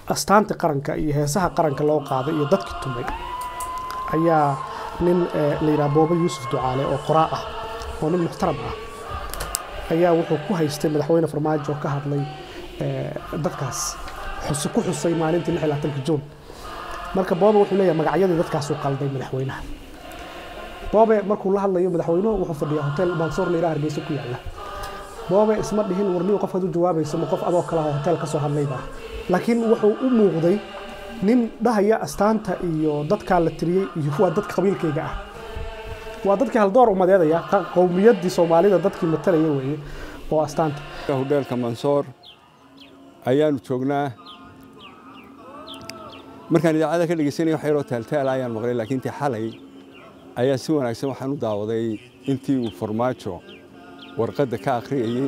astaanta qaranka iyo heesaha qaranka loo qaaday iyo dadkii tumay ayaa nin la yidhaha booba yuusuf ducaale oo qoraa ah oo nin muxtaram ah ayaa wuxuu ku haystay madaxweyne farmaajo ka hadlay dadkaas ku xusay maalintii lix iyo labaatanka juun marka boobe wuxuu leeyahay magacyadii dadkaasuu qalday madaxweynaha boobe markuu la hadlayo madaxweynuhu wuxuu fadhiyaa hotel mansoor la yidhaha hargeysa ku yaalla boobe isma dhihin warniyu qofkaad u jawaabayso ma qof adoo kale ah hotel ka soo hadlayba laakiin wuxuu u muuqday nin dhahaya astaanta iyo dadkaa la tiriyey iyo waa dadka qabiilkayga ah waa dadkii haldoor umadeedaya qowmiyaddii soomaalida dadkii matalaya weeye oo astaanta hudheelka mansoor ayaanu joognaa markaan idaacada ka dhegeysanaya wax yaroo taaltaala ayaan maqlay laakiin intii xalay ayaa si wanaagsan waxaan u daawaday intii uu farmaajo warqadda ka akhriyayey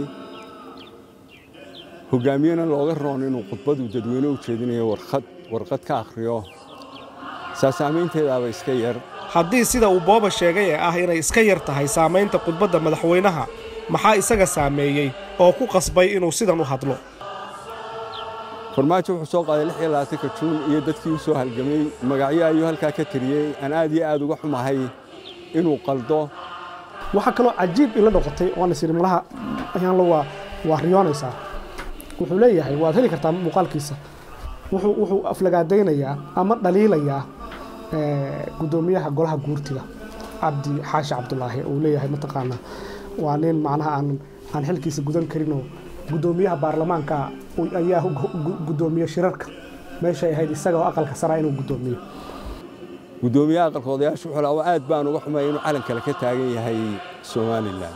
hogaamiyena looga roon inuu khudbadu dadweyne u jeedinayo warqad warqad ka akhriyo saasaamaynteedaaba iska yar haddii sida uu booba sheegay ee ah inay iska yar tahay saamaynta khudbadda madaxweynaha maxaa isaga saameeyey oo ku qasbay inuu sidan u hadlo farmaajo wuxuu soo qaaday lix iyo labaatanka juun iyo dadkii u soo halgamay magacyo ayuu halkaa ka tiriyey aan aad iyo aad uga xumahay inuu qaldo waxaa kaloo cajiib ila noqotay oan isiri malaha ayaanla waa waa riyoonaysaa wuxuu leeyahay waad heli kartaa muuqaalkiisa wuxuu wuxuu aflagaadaynayaa ama dhaliilayaa guddoomiyaha golaha guurtiga cabdi xaashi cabdulaahi uu leeyahay mataqaanaa waa nin macnaha aan aan xilkiisa gudan karinoo guddoomiyaha baarlamaanka ayaa guddoomiye shirarka meeshay ahayd isaga oo aqalka saraa inuu guddoomiyo guddoomiyaha aqalka odayaasha wuxuu lahaa aad baan uga xumaya inuu calan kale ka taagan yahay somalilan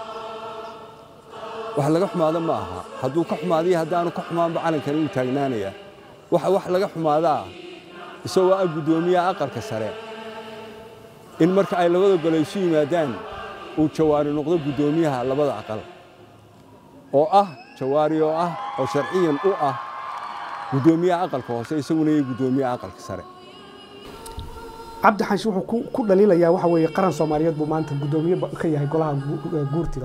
wax laga xumaado ma aha hadduu ka xumaadiyo haddaanu ka xumaanba calankani wuu taagnaanayaa waxa wax laga xumaadaa isagoo ah guddoomiyaha aqalka sare in marka ay labada gole isu yimaadaan uu jawaari noqdo guddoomiyaha labada aqal oo ah jawaari oo ah oo sharciyan u ah guddoomiyaha aqalka hoose isaguna iyo guddoomiyaha aqalka sare cabdi xanshi wuxuu ku dhaliilayaa waxa weeye qaran soomaaliyeed buu maanta guddoomiye ka yahay golaha guurtida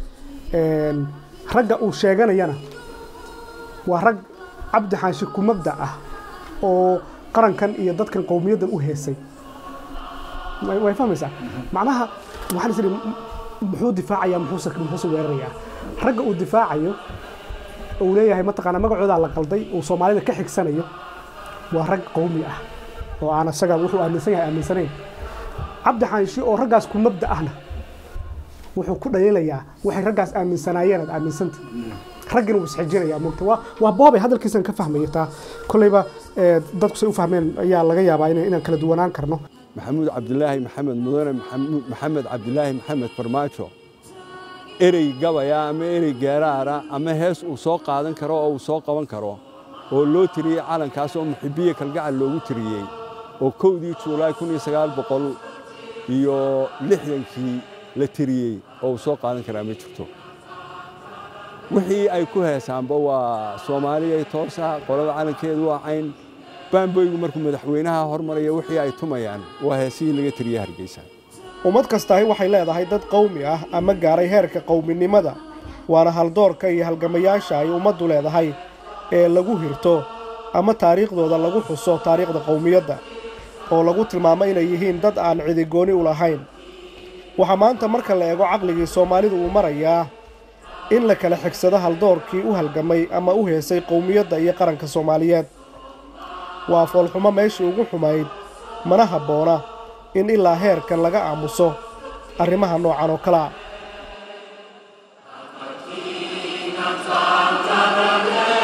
ragga uu sheeganayana waa rag cabdi xanshi ku mabda ah oo qarankan iyo dadkan qowmiyaddan u heesay way fahmaysaa macnaha waxaan is idhi muxuu difaacayaa muxuuse muxuuse weerarayaa ragga uu difaacayo uu leeyahay mataqaanaa magacoodaa la qalday uu soomaalida ka xigsanayo waa rag qowmi ah oo aan isaga wuxuu aaminsan yahay aaminsanayn cabdi xanshi oo raggaas ku mabda ahna wuxuu ku dhaliilayaa waxay raggaas aaminsanaayeen aad aaminsanta raggina wuu isxijinayaa mugta waa waa boobay hadalkiisan ka fahmaya taa kolleyba dadku say u fahmeen ayaa laga yaabaa inaan kala duwanaan karno maxamuud cabdilaahi maxamed mudane maxamed cabdilaahi maxamed farmaajo erey gabaya ama erey geeraara ama hees uu soo qaadan karo oo uu soo qaban karo oo loo tiriyey calankaas oo muxibiye kalgacal loogu tiriyey oo kowdii juulaay kun iyo sagaal boqol iyo lixdankii la tiriyey oo uu soo qaadan karaa ma jirto wixii ay ku heesaanba waa soomaaliya toosa qolada calankeedu waa cayn baamboygu markuu madaxweynaha hormaraya wixii ay tumayaan waa heesihii laga tiriyey hargeysa ummad kastahi waxay leedahay dad qowmi ah ama gaaray heerka qowminimada waana haldoorka iyo halgamayaasha ay ummaddu leedahay ee lagu hirto ama taariikhdooda lagu xuso taariikhda qowmiyadda oo lagu tilmaamo inay yihiin dad aan cidigooni u lahayn waxaa maanta marka la eego caqligii soomaalidu uu marayaa in la kala xigsado haldoorkii u halgamay ama u heesay qowmiyadda iyo qaranka soomaaliyeed waa foolxumo meeshii ugu xumayd mana habboona in ilaa heerkan laga aamuso arrimaha noocan oo kalea